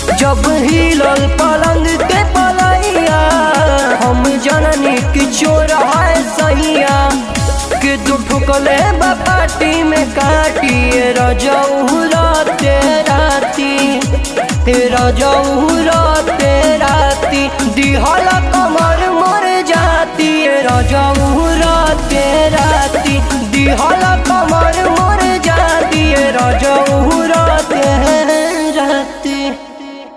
जब हिलल पलंग के पलैया हम जननी की चोर है सैया के तू ठुकले बाटी में काटी रजऊ राते राती रजऊ राते राती दिहल कमर मर जाती रजऊ